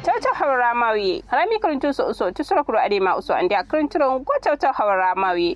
tawta hawra mawi harami karantu so so tusura kuro adema uso andi akranturo go tawta hawra mawi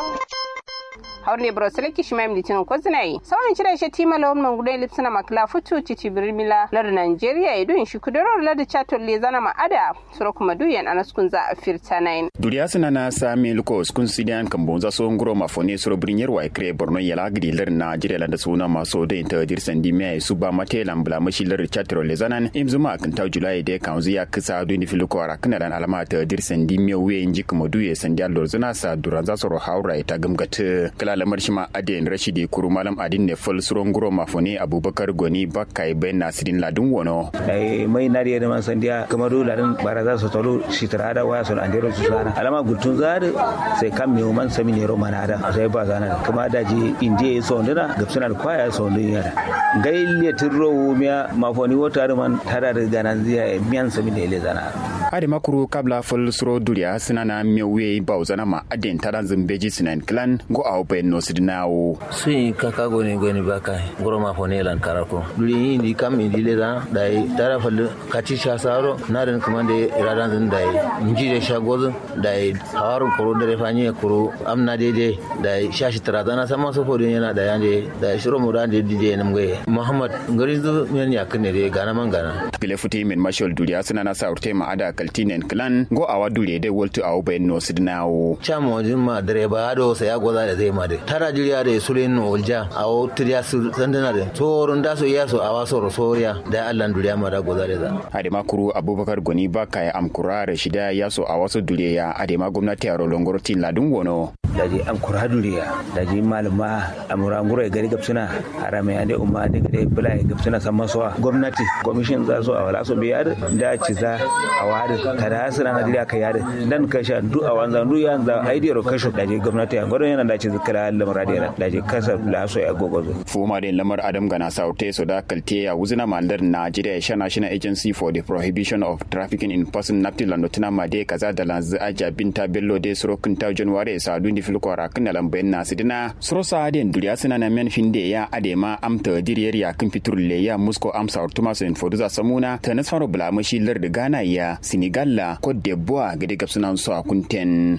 haurne bro seleki shimam litin ko zinai sawan cire shi tima lawan mangudai lipsina makla futu titi birmila lar Nigeria idun shi kudoro lar chato le zana ma ada sura kuma duyan anaskun za a firta nine duriya suna na sami luko skun sidian kan bonza so nguro ma fone suro brinyar wa kre borno yala gidi lar Nigeria la da suna maso da inta dir sandi mai su ba mate lambla mashi lar chato le zanan imzuma kan ta julai de kan zuya kisa du ni filuko ara kana dan alama ta dir sandi mai we inji kuma duye sandi allor zuna sa duranza soro haura ita gamgata kala lamar shi ma aden rashidi kuru malam adin ne fal suron guro mafone abubakar goni bakkai ben nasirin ladun wono dai mai nari da man sandiya kamar do ladin baraza su tolo shi tarada waya sun andero su sana alama gutun zare sai kan me man sami ne ro manada sai ba zana kuma daji indiye so ndina gapsuna da kwaya so ndin yara gaille tirro miya mafoni wota da man tada da ganan ziya miyan sami ne le zana ade makuru kabla fal suro duriya sinana mewe bauzana ma aden tadan zimbeji sinan clan go au ben no sidinawo sun kaka goni goni baka goro ma fone lan karako duri yi ni kam ni dile da dai tara fal kaci sha saro na den kuma da iradan zin dai inji da sha gozin dai hawarun kuro da refanye kuro amna dede dai shashi tara zana sama so fodin yana da yande da shiro mu da dide nam gaye muhammad ngari zu men ya kane de gana man gana pile futi min mashal duriya sinana sa urte ma ada kaltinen clan go awa duriya de woltu au ben no sidinawo chamo jin ma direba do sai ya goza da zai ma de tara jiriya da sulen no olja awo tiriya su sandana de toron da so yaso awa so soriya da Allah duriya ma da goza da za ade makuru abubakar goni baka ya amkura da shida yaso a wasu duriya ade ma gwamnati a rolongoro tin ladun wono daji an kura duriya daji malama amura ngura gari gapsuna harame ade umma de gade bula gapsuna samma so gwamnati commission za so a wala so biyar da ci za a wada kada asira na diriya kai yare dan kasha du a wanza du yanza aidiyar kasho daji gwamnati a gwadon yana da ci zikira lamar da daji kasa la so ya gogozo fuma da lamar adam gana saute so da kalte ya wuzina mandar Nigeria sha National Agency for the Prohibition of Trafficking in Person Napti Landotina Made kaza da lanzu aja binta bello de sorokin ta January sa dundi filkwara kan lambayin nasidina sorosa den duriya suna na men finde ya adema amta diriyar ya kan fitur le ya musko amsa ortuma so in foduza samuna ta nasfaro bulamashi lar da Ghana ya Senegal la Cote d'Ivoire gade gabsunan so a kunten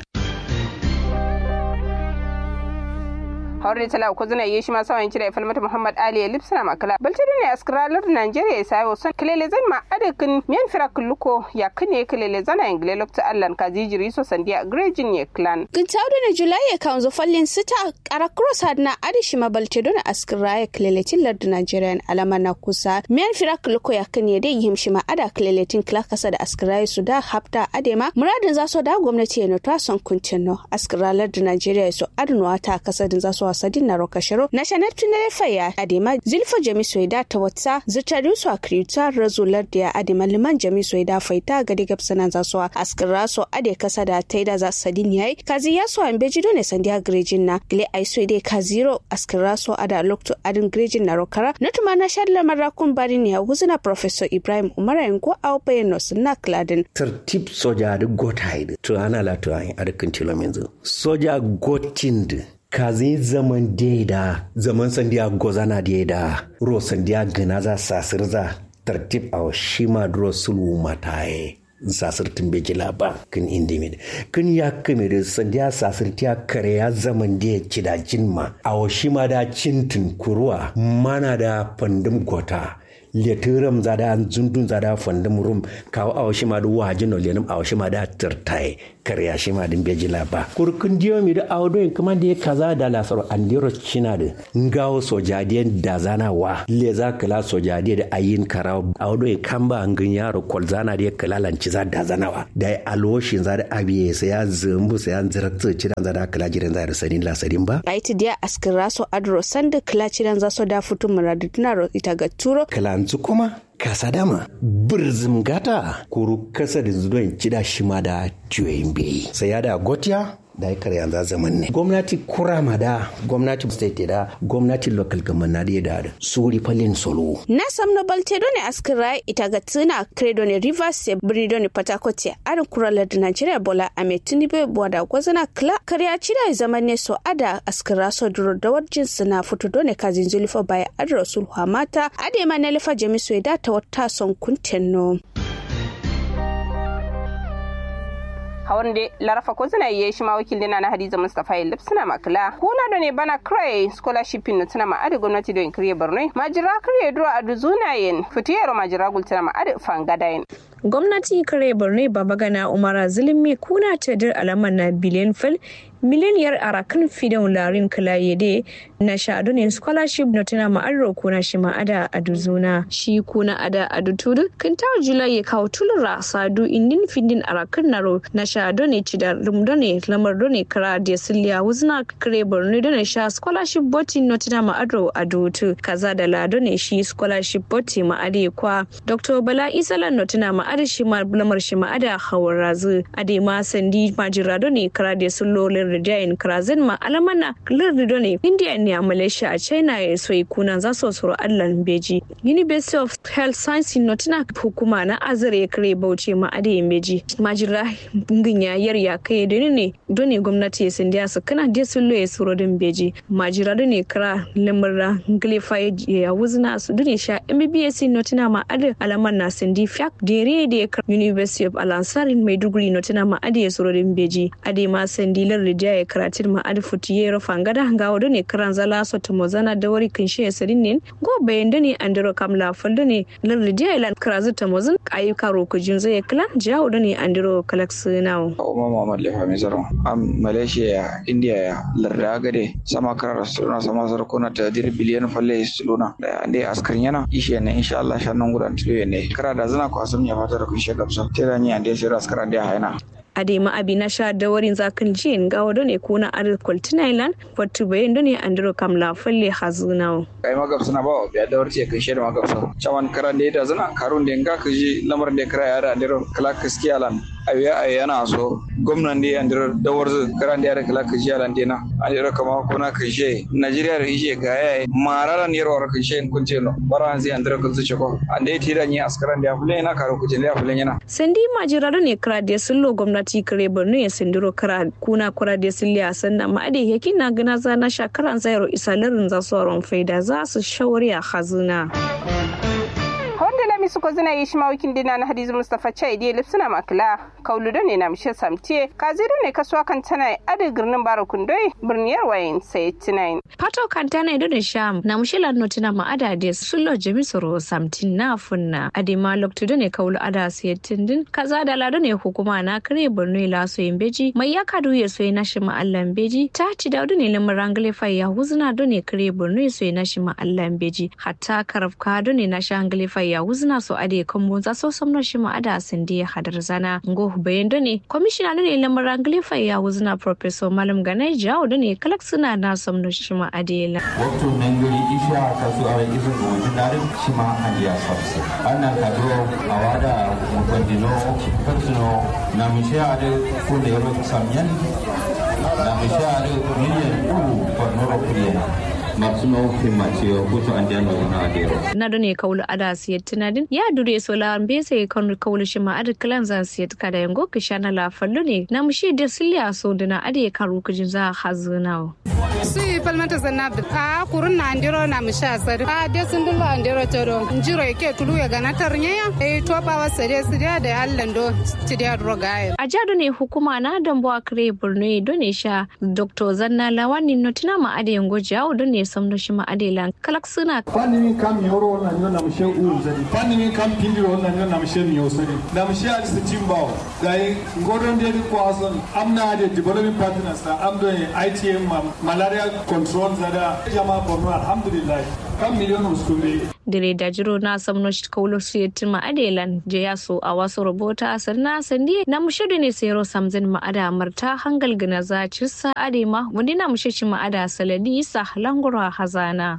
hawre tala ko zuna yi shi ma sawan cire falmata muhammad ali ya lipsana makala baltiri ne askralar nigeria ya sayo son kilele zan ma adakin miyan fira kulluko ya kane kilele zana ingle lokta allan kazijiri so sandiya grejin ye clan gintaudu na julai ya kanzo fallin sita kara cross had na adishi ma baltiri na askra ya kilele tillar da nigeria alama na kusa miyan fira kulluko ya kane da yim shi ma ada kilele tin kila kasa da askra su da hafta adema muradin za so da gwamnati ya nota son kuntino askralar da nigeria so adnuwa ta kasa din za so sadin na rokashiro na shanar tunare faya adema zilfa jami soida ta wata zutari su a kriyuta razular da adema liman jami soida faita ga digab sanan za su askira so ade kasa da ta da za sadin yayi kazi ya so an bejido ne sandiya grejin na gile ai so dai kaziro askira so ada lokto adin grejin na rokara na tuma na shadla marakun bari ne huzuna professor ibrahim umar yango au bayano sunna kladin tertib soja da gotaide to ana la to an arkin tilomenzo soja gotind kazi zaman da zaman sandiya gozana da ro sandiya gana za sasir za tartib a shima dro sulu mataye sasir tun bai jila ba kin indimid kin ya kame da sandiya sasir tiya kare ya zaman da ya ci da jinma a shima da cintin kuruwa mana da fandum gota letiram zada an zundun zada fandum rum kawo awa shi ma da wajin no lenum awa shi ma da tirtai karya shi ma din beji laba kurkun diyo mi da awo doyin kuma da ya kaza da lasaro an diro china da ngawo sojadiyan da zana wa le za kala sojadiya da ayin karawo awo doyin kamba an gan yaro kol zana da ya kala lanci za da zana wa da ya alwoshin za da abiye sai ya zumbu sai ya ziratsu cidan za da kala jiran za da sanin lasarin ba aiti dia askira so adro sanda kala cidan za so da futu muradu tuna ita ga turo kalanzu kuma kasa dama birzim gata kuru kasa da zuwan cida shi ma da juyin bai sai ya da gotiya da ya karya za zaman ne gwamnati kurama da gwamnati state da gwamnati local government na da da suri falin solo na samno balte doni askira ita ga tuna credo ne rivers se birni doni patakote arin kuralar da nigeria bola a mai tunibe boda gwazana kla karya cida zaman ne so ada askira so duro da warjin suna fito doni kazin zulifa baya adro sulhu mata ade ma na lifa jamisu ya data wata son kuntenno. hawan da larafa ko zina yi shi ma wakil dina na hadiza mustafa yi lipsina makila kuna da ne bana krai scholarship na tuna ma adi gwamnati don kiriye borno majira kiriye duro a duzunayen fitiyar majira gultuna ma adi fangadayen gwamnati kare borno babagana umara zulumi kuna tadir alamar na biliyan fil mileniyar arakan fidan larin kilayede na shadu ne scholarship na tana ma'arro kuna shi ma'ada a duzuna shi kuna ada a dutudu kan tawo julai ya kawo tulura sadu indin findin arakan naro na shadu ne ci da rumdo ne lamar ne kara da siliya wuzna kare borno da ne sha scholarship boti na tana ma'arro a dutu kaza da lado ne shi scholarship boti ma'ade kwa dr bala isalan na tana ma'ada shi lamar shi ma'ada hawar razu ade ma sandi majirado ne kara da sulolin rijayin krazin ma alamana lardido ne india ne a malaysia a china ya soyi kuna za su suru allan beji university of health science notina hukuma na azare ya kare bauchi ma adayin beji majira bungin ya yar ya kai da ne doni gwamnati ya sindiya su kana da sun loye suru din beji majira da ne kara lamurra glifa ya wuzna su doni sha mbbs notina ma adayin alaman na sindi fiak dere da ya university of alansarin maiduguri notina ma adayin suru din beji adayin ma sindi lardi ya karatin ma adfuti ya rufa ngada ga wado ne karan zala so to mozana da wari kin shi sarin ne go bayan da ne andiro kamla faldo ne lar dia ilan karazu ta mozan ayi karo ku jin zai klan ja wado ne andiro kalax nawo Umar Muhammad Lefa mai zaro am Malaysia ya India ya larda gade sama karar suna sama sarkuna ta dir biliyan falle suluna da ande askar yana ishe ne insha Allah shannan gudan tilo ne kara da zana ku asum ya fata da kun shegabsa tira ni ande sai askar da haina adema abi na sha da warin zakan jin ga wado ne kuna adal kwaltinailan fatu bayan da ne andiro kamla falle hazunawo kai magab suna ba ya da warce kai sheda magab sa chawan karan da ita zana karun da nga ka ji lamar da kara ya da andiro kala kaskiya lan abiya ay yana so gwamnan da andiro da warzu karan da ya kala kaskiya lan dina andiro kama kuna ka je Najeriya da ishe ga yayi mararan yarwar ka she kun ce no baran zai andiro kun zuce ko ande tira ni askaran da ya fulen na karo ku je ya fulen yana sandi majiraro ne kra da sullo gwamnati gwamnati kare borno ya sindiro kara kuna kura da siliya sannan ma'ade yake na gana zana shakaran zayaro isalarin za su faida za su shawari a hazina. honda lami suko zina yi shi mawakin dina na hadizu mustapha chai dai lipsuna makila kaulu da ne na mishe samtiye kaziru ne kasuwa kan tana adi girnin bara kundoi birniyar wayin sai tinayin. pato kan tana ido da sham na mushe lanno tana ma'ada da sullo jamisoro samtin na funna adi ma loktu da ne kaulu ada siyatin din kaza da lado ne hukuma na kare borno ila so yin beji mai ya kadu ya so na shi ma'allan beji ta ci da ne lamar rangale fa ya huzuna do ne kare borno ya so na shi ma'allan beji hatta karafka do ne na shi hangale fa ya wuzna so ade kambo za so samno shi ma ada sindi hadar zana ngo bayan ne kwamishina ne lamar rangle fa ya wuzna professor malam ganai jawo ne kalak suna na samno shi ma ade la wato mengari isha ka su ara isu go dinare shi ma ade sabse ana ka do awada mutandino persono na mishe ade ko da yaro samyan na mishe ade miliyan uku ko noro kuriya masuno himmacewa kuto an jano na adero. Na done kaulu ada siyat tinadin ya dure so la be sai kan kaulu shi ma ada kalan zan siyat kada yango ka shana la fallo ne na mushi da silya so dina ade karu kujin za hazuna. su yi falmata zanna a kurun na andiro na mushi asari a de sun dulo andiro todo njiro yake tulu ya gana tarnya ya e to ba wa sare su da da allan do ti da rogaye. A jado ne hukuma na dambo a kare Borno done sha Dr. Zanna Lawani notina ma ade yango jawo done samno shi ma adela kalak suna pani min kam yoro na nyo na mshe u zadi pani min kam pindi ro na nyo na mshe mi osadi na mshe al se timbao dai ngoron de ko ason amna de development partners ta amdo ITM malaria control zada jama borno alhamdulillah kam miliyon uskumbe dire da jiro na samno shi kaulo su yatin ma adelan je ya so a wasu rubuta asar na sandi na mushidu ne sayro samzin ma ada marta hangal gina za cirsa adema wanda na mushishi ma ada saladi isa langura hazana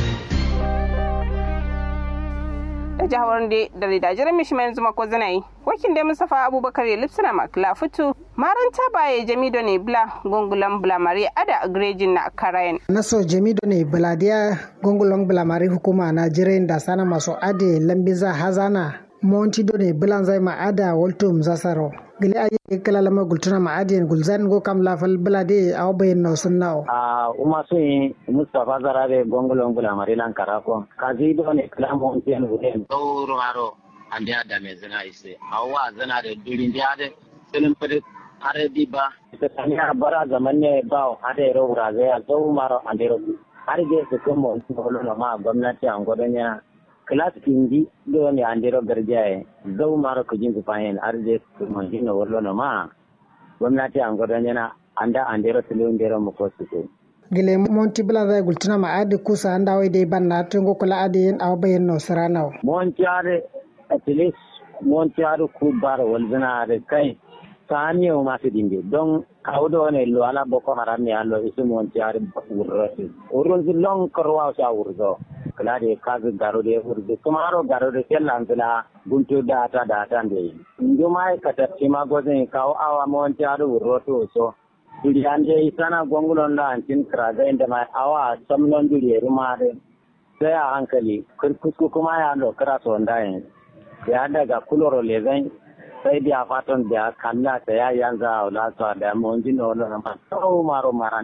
da jihar da da jiran mishi mai zuma ko zanayi wakin da musafa abubakar ya lipsina makla fitu maranta baye jamido ne bla gongulan blamari ada agrejin na karayan naso jamido ne bladiya gongulan blamari hukuma na jiran da sana masu ade lambiza hazana monti do ne bilan zai ma ada waltum zasaro gili ayi kala lama gultuna ma adien gulzan go kam la fal blade aw bayin no sunnaw a uma so yi mustafa zarabe gongolon bula marilan karako kazi do ne kala monti en wulen dawro haro ande ada me zina ise awa zana de durin de ade selin pede har di ba ta sanya bara zaman ne ba har da ro zai a zo maro an da har da su kuma wani na ma gwamnati an gwadon ya class kinji do ne an da garjaye zo maro ku jin fayin har da su kuma jin wani na ma gwamnati an gwadon yana an da an da tulun da mu ko su gile monti bla zai gultuna ma adi kusa anda wai dai ban na tungo kula adi yin awa bayan no sarana monti are at least monti are ku bar walzina are kai sani o masu dinde don kawdo ne lo ala boko haram ne allo isu monti are urrasi urrun long korwa sa urzo kala de kaga garo de urzo kumaro garo de kellan tula buntu data data de nduma kata tima gozen kawo awa monti are urroto so duriande isana gwangulon da ancin kiraga inda mai awa samnon duriyar mare sai a hankali kurkusku kuma ya lokara su wanda yin ya daga kuloro lezan sai biya fatan da kalla ta ya yanzu a wula su da mun ji na wani ramar sau maro maran